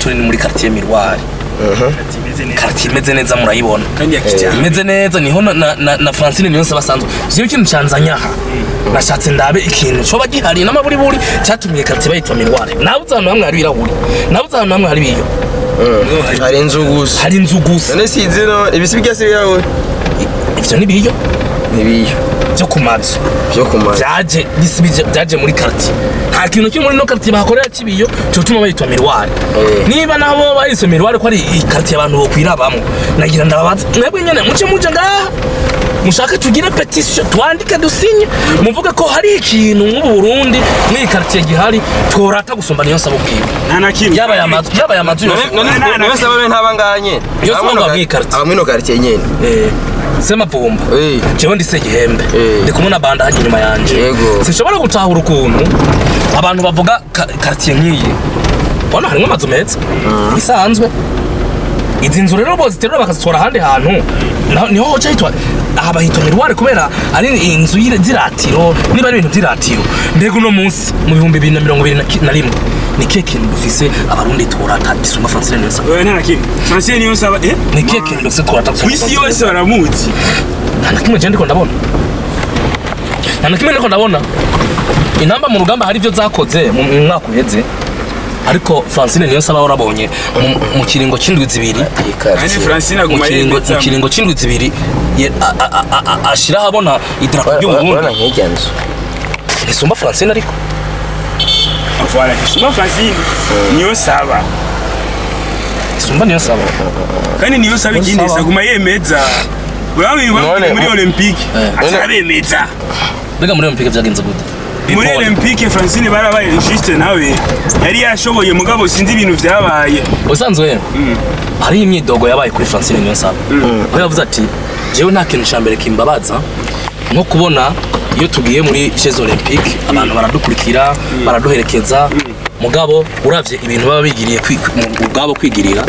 turi ni muri quartier Mirwari quartier imeze neza murayibona kandi ya kijyambere imeze neza niho na, na, na, na Francine Niyonse basanzwe jewe ikintu canzanya aha nashatse ndabe ikintu coba gihari n'amaburiburi cyatumye quartier bayitwa Mirwari nabuze ahantu hamwe hari ibirahuri nabuze ahantu hamwe hari ibiyo hari inzu gusa hari inzu gusa none si zino ibisi byose birawe ivyo ni ibiyo nibiyo byo ku mazu byo kumara byaje bisibije byaje muri quartier nta kintu cyo muri no quartier bakorera kibiyo cyo tuma bayitwa mirwari Eh. niba nabo bayise mirwari ko ari i quartier abantu bo kwirabamo nagira ndababaza mwebwe nyene muce muje ngaha mushaka tugire petition twandike dusinye muvuge ko hari ikintu nk'ubu Burundi muri quartier gihari tworata gusumba niyo sabo bwiwe nta na kimwe yaba ya mazu yaba ya mazu yose none None- none se bane ntabanganye Yo saba ngo bamwikarite. abamwino quartier nyene eh sema bomba Eh. jewe ndise gihembe Eh. ndi kumwe na banda haje inyuma yanje Yego. sinshobora gutahura ukuntu abantu bavuga ka- quartier nk'iyi bona harimo amazu meza isanzwe izi nzu rero boziterura bakazitora ahandi hantu naho- niho hoca hitwa aha bahitwa mirware kubera ari inzu y'ire- z'iratiro niba ari ibintu by'iratiro mbega uno munsi mu bihumbi bibiri na mirongo ibiri na ki- na rimwe ni kihe kintu dufise abarundi turata gisumba francine neza oya nta na kimwe francine niyo nsaba eh ni kihe kintu dufise turata ku isi yose baramuzi nta na kimwe je ndiko ndabona nta na kimwe ndiko ndabona inamba mu rugamba hari ibyo zakoze mu mu mwaka uheze ariko francine niyo nsaba warabonye mu- mu kiringo c'indwi zibiri kandi francine mu aguma kiringo mu yemeza kiringo c'indwi zibiri ye- a- a- a- a- ashira ahabona idarapo urabona ry'uburundi nk'ijya nzu ntisumba francine ariko voilà kisuma francine niyo saba isumba niyo nsaba kandi niyo saba Niyo ikindi saba. aguma yemeza urabona None- muri olympique Eh. atarabemeza mbega muri olympique vyagenze gute muri Bipole. olympique francine barabaye juste nawe yari yashoboye mugabo sinzi ibintu vyabaye ubusanzwe hariho imyidogo yabaye kuri francine niyo nsaba aho yavuze ati jewe nta kintu cya mbere kimbabaza nko kubona iyo tugiye muri jeux olympique abantu baradukurikira baraduherekeza mugabo uravye ibintu baba bigiriye kwi- mu- ubwabo kwigirira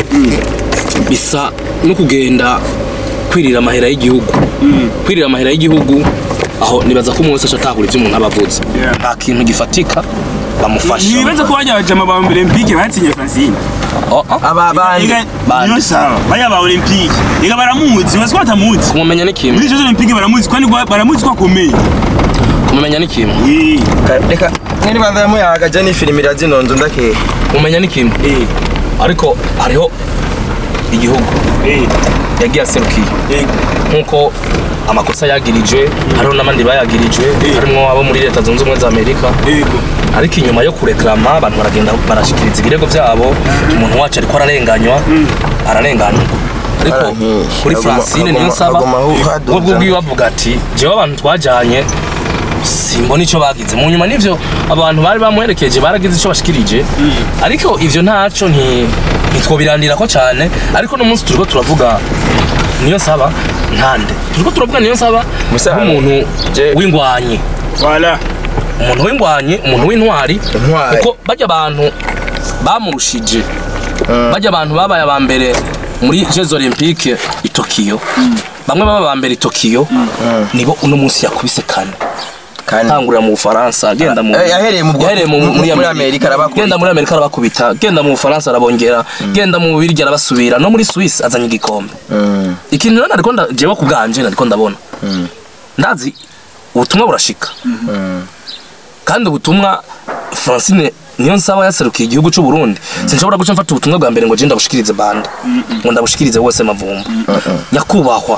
bisa no kugenda kwirira amahera y'igihugu kwirira amahera y'igihugu aho nibaza ko umuntu wese aca atahura ivyo umuntu aba avuze Yeah. nta kintu gifatika bamufasha ntibibaza ko bajya bajama ba olympique batsinye francine Oh, oh. aba bandi Ega- Bande. niyo saba bajya ba olympique ega baramuzi bazi ko batamuzi kumumenya ni kimwe muri jeux olympique baramuzi kandi ko- baramuzi ko akomeye kumumenya ni kimwe Eh, Ka- reka nk'iribanza yamuyaga je n'ifirimira zino nzu ndakeka kumenya ni kimwe eh, ariko hariho igihugu eh, yagiye aserukiye eh. nk'uko amakosa yagirijwe hariho n'abandi bayagirijwe harimo abo muri leta zunze ubumwe za amerika Yego. ariko inyuma yo kureklama abantu baragenda barashikiriza ibirego byabo umuntu wacu ariko ararenganywa ararenganywa ariko Arankisha. kuri Aguma- francine aguma- niyo nsaba aguma aho haduza. ubwo bwiwe bavuga ati jewe abantu twajyanye simbona icyo bagize mu nyuma n'ivyo abantu bari bamuherekeje baragize icyo bashikirije ariko ivyo ntacyo nti- ntitwobirandirako cyane ariko no munsi turiko turavuga niyo nsaba ntande turiko turavuga niyo nsaba Musa- nk'umuntu Je- w'ingwanyi Voilà. umuntu w'ingwanyi umuntu w'intwari Intwari. kuko bajya abantu bamurushije bajya abantu babaye aba mbere muri jeux olympique i tokiyo bamwe baba aba mbere i tokiyo nibo uno munsi yakubise kane kandi tangurira mu bufaransa agenda mu Eh, yahereye mu bwo- yahereye mu- muri muri amerika Amerika arabakubita. genda muri amerika arabakubita genda mu bufaransa arabongera genda mu bubirigi arabasubira no muri suisse azanye igikombe Mm, ikintu rero nariko nda- jewe ku bwanje nariko ndabona mm, ndazi ubutumwa burashika mm. kandi ubutumwa francine niyo nsaba yaserukiye igihugu cy'u Burundi sinshobora guca mfata ubutumwa bwa mbere ngo je ndabushikirize bande ngo ndabushikirize wese mavumba nyakubahwa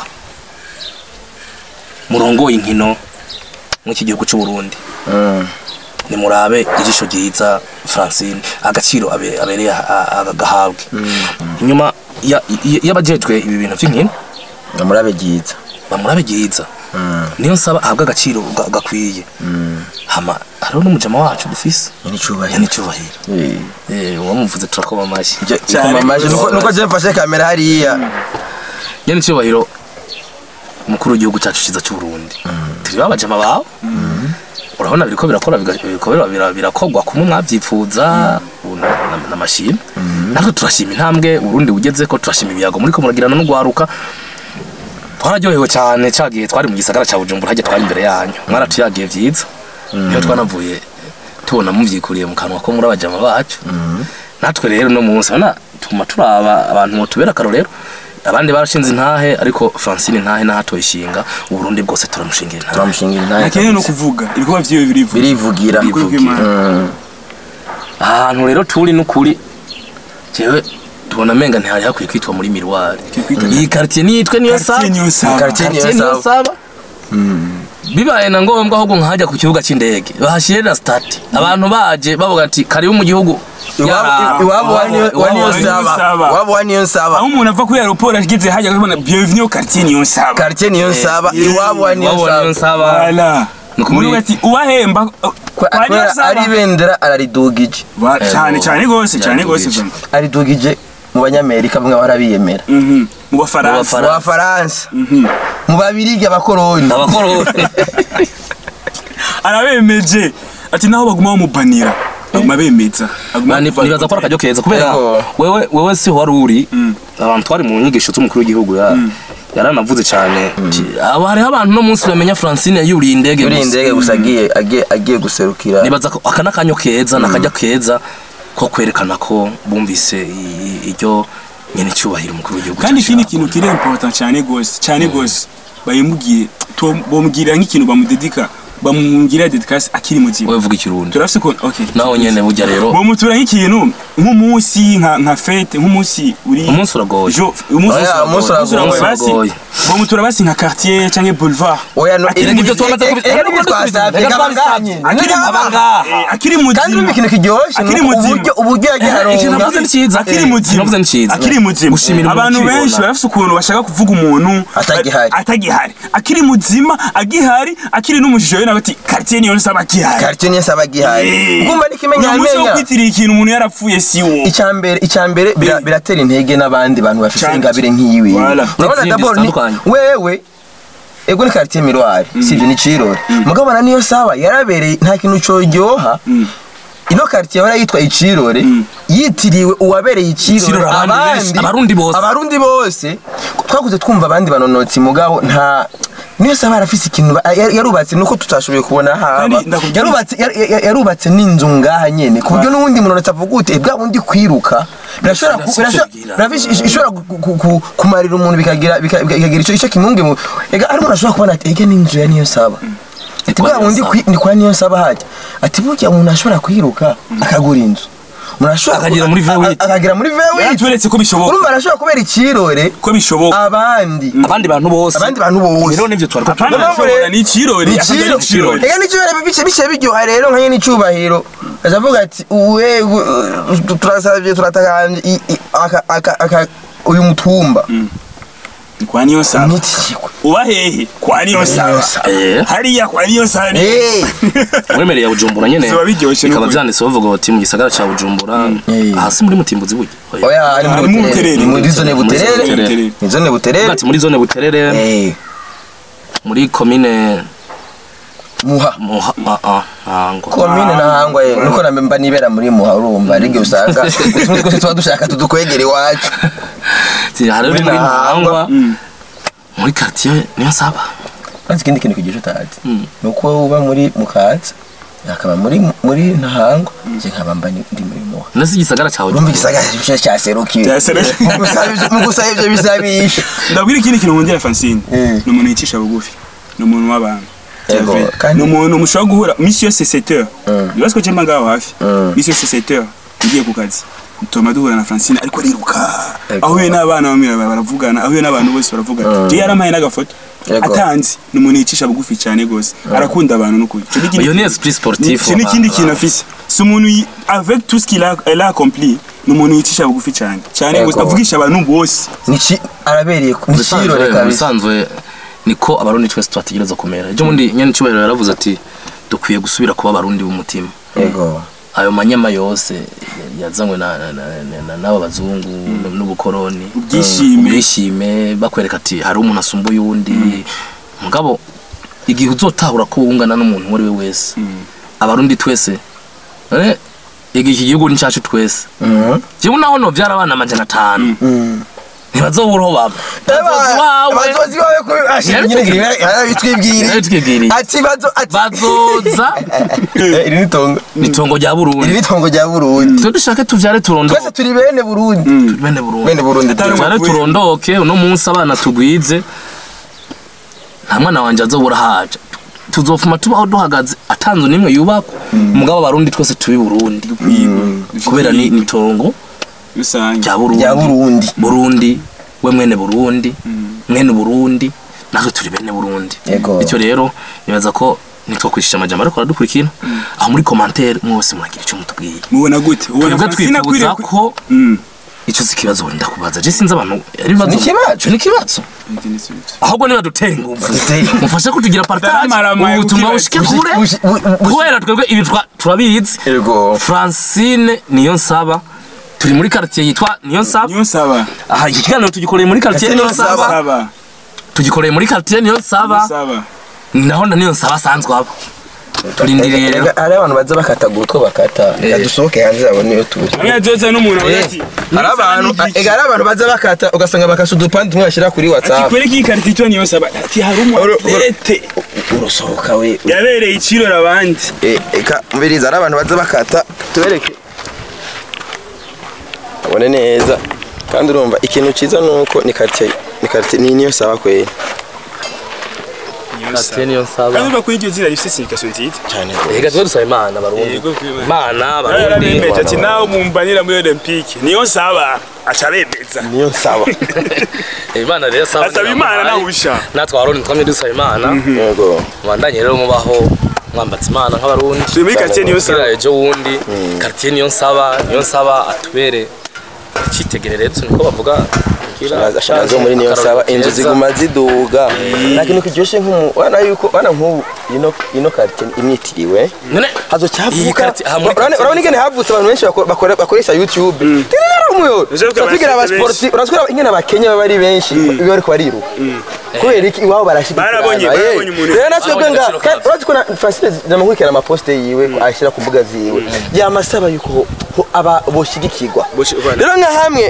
murongoye inkino mw'iki gihugu cy'u Burundi Mm. nimurabe ijisho ryiza francine agaciro abe- abereye a- a- agahabwe nyuma ya- y- y'abajejwe ibi bintu vy'inkino namurabe ryiza bamurabe ryiza Mm, niyo nsaba ahabwe agaciro ga- gakwiye mm. hama hariho n'umujama wacu dufise Nyine icubahiro. yani cyubahiro Eh. Eh, uwamuvuze turakoma amashyi Je- Cyane ikoma amashyi, nuko- nuko je mfashe kamera hariya yani cyubahiro umukuru w'igihugu cyacu cyiza cy'u Burundi turi babajama bawe urabona biriko birakora biga- biriko bira- bira- birakogwa kumwe mwavyifuza ubu na- na- n'amashimwe natwe turashima intambwe urundi ugeze ko turashima ibiyago muriko muragirana n'ugwaruka twararyohewe cyane cyagiye twari mu gisagara cya Bujumbura hajya twari imbere yanyu mwaratuyagiye vyiza niyo twanavuye tubona muvyikuriye mu kanwa ko muri abajama bacu natwe rero no munsi urabona tuguma turaba abantu mutubera akarorero abandi barashinze intahe ariko francine intahe ntahatoye ishinga uburundi bwose turamushingira intahe turamushingira intahe nakeneye no kabisa. kuvuga ibikorwa vyiwe birivuga birivugira Ukuri kw'Imana. Mm. ahantu rero turi n'ukuri jewe tubona amenga ntihari hakwiye kwitwa muri miruwari kwitwa- iyi quartier niyitwe niyo saba Quartier niyo saba. Quartier niyo Quartier niyo saba. saba bibaye na ngombwa ahubwo nkajya ku kibuga cy'indege bahashyire na stati abantu baje bavuga ati karibu mu gihugu Iwabo- iwabo wa niyo- wa niyo wa niyo saba saba. iwabo wa niyo saba aho umuntu ava kuri aeroport ageze hajya kubona bienvenue au quartier niyo saba quartier niyo saba eh, iwabo wa niyo iwabo niyo saba saba Voilà. Ni ukuri- Umuntu ati ubahemba Kwa- kwa niyo kubera ari saba ibendera araridugije Ba- cyane cyane gose cyane gose Yaridugije. aridugije mu banyamerika bamwe barabiyemera Mhm. mu bafaransa mu Faransa. bafaransa Mhm. mu babirigi abakoroni abakoroni arabemeje ati naho baguma bamubanira baguma bemeza baguma Ni- nibaza ko ari akaryo keza kubera Yego. wewe wewe si wari uri abantu twari mu nyigisho z'umukuru w'igihugu ya yaranavuze cyane ati, aba hariho abantu no munsi bamenya francine yuriye indege yuri gusa." indege gusa agiye agiye agiye guserukira nibaza ko aka n'akanyo keza n'akajya keza ko kwerekana ko bumvise i- i- iryo nyene icyubahiro umukuru w'igihugu kandi cyacu ikindi yakora. kintu kiri important cyane gose cyane gose bayimubwiye to- bomubwira nk'ikintu bamudedika bamubwira dedikasi akiri muzima wowe vuga ikirundi turafise ko okay naho nyene burya rero bomutura nk'ikintu nk'umunsi nka nka fete nk'umunsi uri umunsi uragoye Jo, umunsi Oya, umunsi uragoye. uragoye basi Umunsi uragoye. bomutura basi nka quartier canke boulevard oya no Akiri iri mu nibyo gihe- twamaze eh, eh, kubisabye eh, twasabye reka kabanganye akiri mu abangaha. Eh, akiri muzima kandi urumva ikintu kiryoshye akiri nuko muzima uburyo uburyo yagiye ikintu aronga navuze ni cyiza akiri Eh, muzima navuze ni cyiza akiri muzima gushimira umuntu abantu ukibona. benshi barafise ukuntu bashaka kuvuga umuntu Atagihari. atagihari akiri muzima agihari akiri n'umujiji we nawe ati quartier niyo nsaba agihari quartier niyo saba gihari ugumva nikimenya uyu munsi wo amenya kwitiriye ikintu umuntu yarapfuye si wo icyambere icyambere bira- biratera intege n'abandi bantu bafite Cyane. ingabire nk'iyiwe Voilà. urabona N'izindi dabord ni zitandukanye. wewe ego ni quartier miroir sivyo ni cirore mugabo na niyo sawa yarabereye nta kintu coryoha ino quartier yahora yitwa icirore yitiriwe uwabereye icirore Icirore abandi benshi, abarundi bose. abarundi bose twakuze twumva abandi banonotsi mugabo nta niyo sawa arafise ikintu ba- yar- yarubatse nuko tutashoboye kubona haba Kandi ndakubwira- yarubatse yar- yar- yarubatse n'inzu ngaha nyene ku buryo n'uwundi munonotsi avuga ute bwa bundi kwiruka birashobora ku- birashobora- birafise- ish- ishobora gu- gu- gu- kumarira umuntu bikagira bika- bikagira ico ico kimunge mu ega ari umuntu ashobora kubona ati ega n'inzu ya niyo saba ati kwa bwa bundi Niyonsaba. kwi- ni kwa niyo saba hajya ati burya umuntu ashobora kwiruka akagura inzu umuntu ashobora Akagera ku- muri a- a- V8. akagera muri V8 yaratweretse ko bishoboka urumva arashobora kubera ikirore ko bishoboka abandi abandi bantu bose abandi bantu bose rero nivyo twari apana Niyo mpamvu ashobora rero- ni ikirori ni akagera ikiro ikirori ega n'ikibere bice bice biryoha rero nka nyene icubahiro azavuga ati uwe u- turasavye turatakanje i- i- aka- aka- aka- uyu mutumba Ni kwa niyo saba nitikwe uba hehe kwa niyo saba Eh. hariya kwa niyo saba ni- Eh, mwemereye ya bujumbura nyene Ziba biryoshe bikaba n'ukuri. vyanditse bavuga bati mu gisagara ca bujumbura Eh. hasi muri mutimbuzi burya oya ari Ari muri mu buterere Buterere. ni muri zone Muri zone buterere Buterere. ni zone buterere ati muri zone buterere Eh, muri komine muha muha ah ah ntango komine nahangwa ye nuko nambe mba nibera muri muha urumva ariko usanga utumwe twose tuba dushaka tudukwegera iwacu Ati, hari uri Muri muri Ntahangwa. ntangwa muri quartier niyo nsaba maze ikindi kintu kigisha utazi Mm. ni uko uba muri mukaza akaba muri muri ntahangwa nje nkaba mba ni- ndi muri muha nasi igisagara ca urumva bujumbura igisagara cyo cyaserukiye Cyaserukiye. Mu gusaba ivyo- mu gusaba ivyo bisabisha ndabwira ikindi kintu nkundira Francine Mm. ni umuntu yicisha bugufi ni umuntu w'abantu Yego, Javye. kandi- ni umuntu mushobora guhura misi yose seteur Mm. nibaze ko jemba ngaho hafi Mm. misi yose seteur ugiye ku kazi tuma duhura na Francine ariko ariruka Yego. ahuye n'abana bamwe baravugana ahuye n'abantu bose baravugana Mm. je yarampaye n'agafoto Yego. atanzi ni umuntu yicisha bugufi cyane gose arakunda abantu n'ukuri Ico ni ikindi iyo ni kintu- esprit sportif c'est n'ikindi kintu afise si umuntu yi- avec tout ce qu'il a elle a accompli ni umuntu yicisha bugufi cyane cyane Yego. gose avugisha abantu bose niki arabereye ku kirore mu kabisa bisanzwe niko abarundi twese twategereza kumera ejo bundi nyene cyubahiro yaravuze ati dukwiye gusubira kuba abarundi b'umutima yego ayo manyama yose yazanywe na- na- na- na- na- n'aba bazungu n'ubukoroni Ubwishime. ubwishime bakwereka ati hari umuntu asumba uyundi mugabo igihe uzotahura ko wungana n'umuntu uwo ari we wese abarundi twese none igihe iki gihugu ni cyacu twese Mhm. jewe naho novyara abana amajana atanu Mm. ntibazobura aho baba bazozi wawe abazozi bawe ko Yarabitubwiriye. bitwibwiriye Yarabitubwiriye. ati bazo ati bazoza Eh, iri ni tongo itongo rya iri burundi ni tongo rya Burundi twe dushake tuvyare turondoke twese turi bene Burundi bene burundi bene Burundi Atari turi. tuvyare turondoke uno munsi abana tugwize nta mwana wanje azobura haja tuzofuma tubaho duhagaze atanzu nimwe yubakwa umugabo abarundi twese tubi burundi kubera ni ni itongo rusange rya burundi rya Burundi burundi we mwene burundi mwene burundi natwe turi bene burundi Yego. bityo rero nibaza ko nitwakwishisha amajambo ariko aradukurikira aho muri komantere mwese muragira icyo mutubwiye mubona gute ubona twebwe Francine akwiriye twifuza ku- ko Mm. icyo si ikibazo wenda kubaza je sinzi abantu ari ibibazo Ni ikibazo. Ico ni ikibazo ahubwo niba dutera ingufu Dutera. mufashe kutugira partage Taramaramaye ubutumwa kukibaza. bushike kure Bushi- bu- bu- kubera twebwe ibi twa- turabizi Yego. francine niyo nsaba turi muri quartier yitwa niyo nsaba niyo nsaba aha iki kiganiro tugikoreye muri quartier Quartier niyo Niyo nsaba saba tugikoreye muri quartier niyo nsaba saba ni naho na niyo nsaba asanzwe aba turindiriye rero Ega, hari abantu baza bakatagura utwo bakata reka dusohoke hanze yabo niyo turi hamwe yazoza n'umuntu avuga ati hari abantu ega hari abantu baza bakata ugasanga bakasa udupande tumwe bashyira kuri ati whatsapp kwereka iyi karita icyo niyo nsaba ati hari umu Uru- uru- atlete urusohoka we yabereye ikirori abandi Eh, eka mbiriza hari abantu baza bakata tubereke abone neza kandi urumva ikintu cyiza ni uko ni quartier ni quartier ni niyo saba kweri quartier niyo nsaba kandi uva kuri iryo zina rifite signification nziza cyane reka twe dusaba imana barundi Yego, kwimana. imana barundi yarabemeje ati nawe mumbanira muri olympique niyo nsaba aca abemeza niyo saba imana rero saba asaba imana nawusha natwe abarundi twamye dusaba imana yego mubandanye rero mubaho mwambatse imana nk'abarundi turi muri quartier niyo kugira nsaba ejo wundi quartier niyo nsaba niyo nsaba atubere icyitegererezo niko bavuga kugira ashaka zo muri niyo saba inzu keza. ziguma ziduga nta kintu kiryoshye nk'umu wana yuko wana nk'ubu ino ino quartier imwitiriwe none hazo Iyi cyavuka quartier- aha muri urabona quartier urabona ingene havutse abantu benshi bako- bakora- bakoresha youtube tirera umuyo Uzi ko tugira aba abakenya sporti urazwira ingene abakenya baba ari benshi biba bariko bariruka kubera iki iwabo barashigikirana Barabonye- Eh, barabonye umuntu- rero natwe bwe Barabonye nga agaciro ka- urazi ko na Francine ndamukurikirana amaposte yiwe ko ashyira ku mbuga ziwe yamasaba yuko ho aba boshigikirwa Boshi- voilà. rero nka hamwe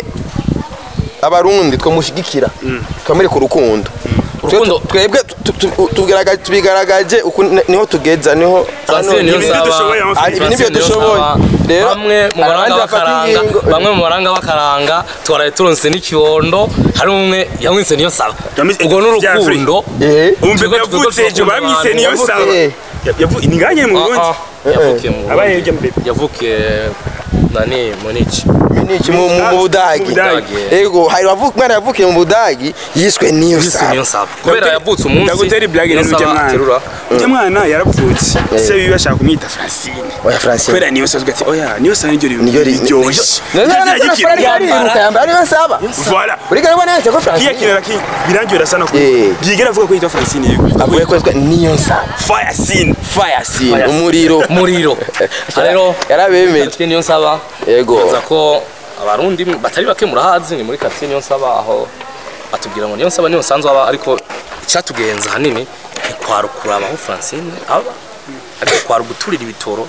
abarundi twamushigikira twamwereka urukundo Urukundo- twebwe tu- tu- tubigaragaje- tubigaragaje uku ni- niho tugeza niho Francine niyo Ibyo nsaba dushoboye, ama Ari- ibi nibyo Francine niyo dushoboye nsaba. rero bamwe mu hari baranga abandi bafata bakaranga ingingo bamwe mu baranga bakaranga twaraye turonse n'ikibondo hari umwe yamwise niyo saba Yamwise- ubwo n'urukundo Eh, umve Twebwe yavutse twebwe ejo bamwise twakunda niyo abantu. nsaba Eh. Yavu- ni nganye mu Ah, burundi ah, yavukiye mu abaye Burundi. hirya mbere yavukiye nani munici Munich mu mu- mu Budagi Mu Budagi. ego hari wavuka mwana yavukiye mu Budagi yiswe niyo yise saba niyo nsaba kubera yavutse umunsi ndagutera ibirage niyo rero ujya nsaba aterura mwana ujya mwana yaravutse se bibi bashaka kumwita francine oya Francine kubera niyo nsaba ati oya niyo nsaba niryo Niyo ri- riryoshye None Iryo zina none ry'ikintu. Francine ariruka yambara niyo saba Voilà. urigara ubona yanditse ko kiya Francine kintu raki birangira sana ko Eh. bwigera avuga ko yitwa francine yego avuye ko yitwa niyo saba fire scene fire scene umuriro muriro rero yarabemeje quartier niyo nsaba Yego. nza ko abarundi batari bake murahazi ni muri quartier niyo nsaba aho atubwira ngo niyo nsaba niyo nsanzwe aba ariko icyatugenza ahanini ntikwara ukuraba aho francine aba ariko kwara uguturira ibitoro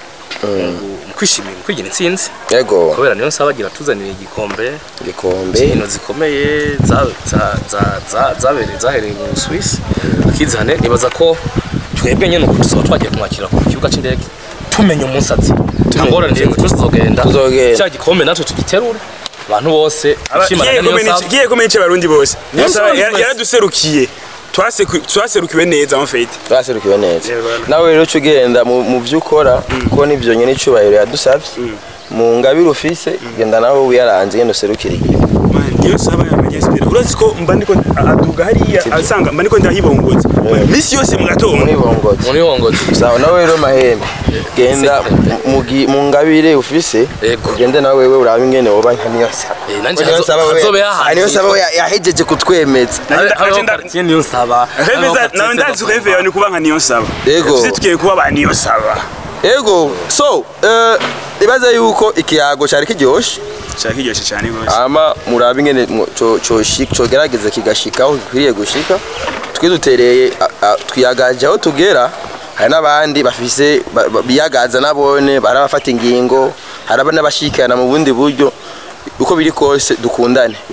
mu kwishimira mu kwigira intsinzi yego kubera niyo nsaba agira tuzanira igikombe igikombe inkino zikomeye za- za- za- za- zabereye zahereye mu Swiss akizane nibaza ko twebwe nyine uko dusaba twagiye kumwakira ku kibuga cy'indege tumenya umunsi ati ntangorane n'imwe twese tuzogenda Tuzogenda. cya gikombe natwe tugiterure abantu bose bishimana niyo nsaba kiye kumenye abarundi bose niyo Niyo nsaba nsaba yara- twese. yaraduserukiye Twaseku- twaserukiwe neza en fait twaserukiwe neza Eh, voilà. nawe rero uca ugenda mu mu byo ukora kuko nibyo nyine icyubahiro yadusabye mu ngabire ufise genda nawe wiyaranze ngenda userukire igihugu Man, niyo nsaba yamenye espera urazi ko mba ndiko aduga hariya asanga mba ndiko ndahibongoza misi yose mu gatondo muri bongozi muri hongozi sawa nawe rero mahembe genda mu gi- mu ngabire ufise Yego. ugende nawe wewe urabe ingene woba nka niyo saba Eh, nanje Niyo hazo- saba we- hazobe hahantu Ah, niyo saba we ya- yahejeje kutwemeza Nanje- hariho nanje nda- quartier niyo nsaba Reve hariho za- quartier nawe ndazi Sebagomba. reve yawe ni kuba nka niyo nsaba Yego. Tuzi tugiye kuba ba niyo nsaba ego so eh, ibaze yuko ikiyago cyari kiryoshe shaka kiryoshye cyane rwose ama murabe ingene mu- co- coshi- cogerageza kigashika aho gikwiriye gushika twe dutereye a- a- twiyagaje aho tugera hari n'abandi bafise ba- ba- biyagaza nabone barabafata ingingo hari aba n'abashikirana mu bundi buryo uko biri kose dukundane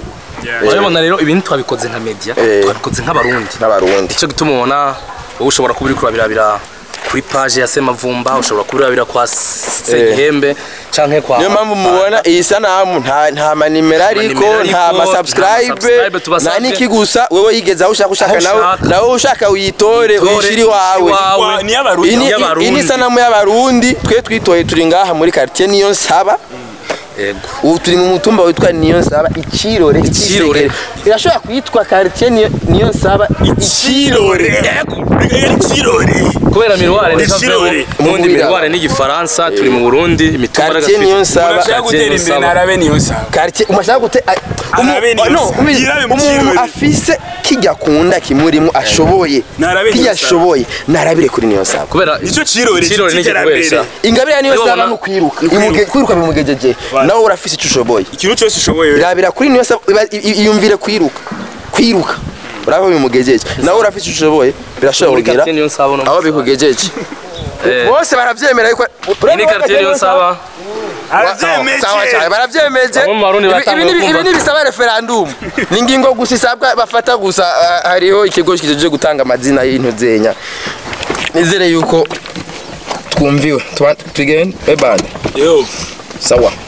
Yeah. urabibona rero ibintu twabikoze nka media Eh. twabikoze nk'abarundi n'abarundi icyo gituma ubona wowe ushobora kuba uri kurabirabira kuri page ya semavumba ushobora kubirabira kwa segihembe canke kwa niyo mpamvu mubona iyi sanamu nta nta manimero ariko manimero nta ariko, nta masubscribe masubscribe tubasabye. nta n'iki gusa wowe yigeze aho ushaka ushaka Aho nawe ushaka. nawe ushaka uyitore Uyitore, uyishire iwawe Wa- ni y'abarundi. Iyi ni- y'abarundi. iyi ni sanamu y'abarundi twe twitoye turi ngaha muri quartier niyo nsaba yego ubu turi mu mutumba witwa niyo nsaba ikirore Ikirore. Icisegere. irashobora kwitwa quartier niyo niyo nsaba ikirore ikirore kubera miruware ni Ikirore. ubundi Umubira. miruware ni igifaransa turi mu burundi imitumba quartier niyo nsaba urashaka gutera imbere narabe niyo nsaba quartier umashaka gute a- umu- Arabe niyo no, nsaba. umu- Yirabe mu umuntu kirori. afise kijya kunda kimurimo ashoboye Narabe niyo kijya nsaba. ashoboye narabire kuri niyo nsaba kubera Nicyo kirore ikirore ni cy'iterambere. igikoresha ingabire niyo Niyo nsaba babona- no kwiruka Ni kwiruka. Imuge- kwiruka bimugejeje Voilà. nawe urafise icyo ushoboye ikintu cyose ushoboye irabira kuri niyo nsaba iba- i- i- iyumvire kwiruka kwiruka uraba bimugejeje nawe urafise icyo ushoboye birashobora muri kugira quartier niyo nsaba no aho bikugejeje Eh, bose baravyemera yuko iyi ni quartier niyo nsaba arabyemeje sawa cyane baravyemeje Bamwe mu Barundi Ibi- batanguye ibi ni- kumva. ibi ntibisaba referendum ni ingingo gusa isabwa bafata gusa ah, hariho ikigo kijeje gutanga amazina y'intu zenya nizere yuko twumviwe Tuba- tugende ebande yo sawa